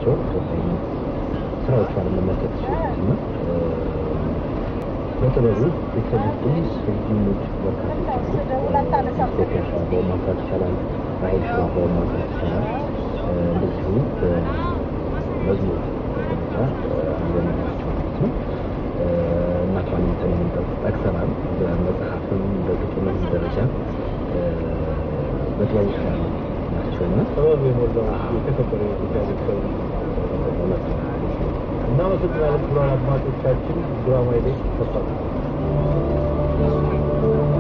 ናቸው። ኢትዮጵያዊ ስራዎቿን መመልከት ይችላል እና በጥበቡ የተሰሩት ስዩሞች በርካቶች አሉ። ኢትዮጵያ ሽባባውን ማንሳት ይቻላል። ራሄል ሽባባውን ማንሳት ይቻላል። እንደዚሁ በመዝሙር ደረጃ አንዘመናቸው ማለት ነው። እናቷን እንትን ጠቅሰናል። በመጽሐፍም በግጥምም ደረጃ በጥበቡ ስራ ናቸው እና ጥበብ የሞላው የተከበረ የኢትዮጵያ ቤተሰብ እውነት ነው። እናመሰግናለን። ክቡራን አድማጮቻችን ድራማ ይደግ ተፋ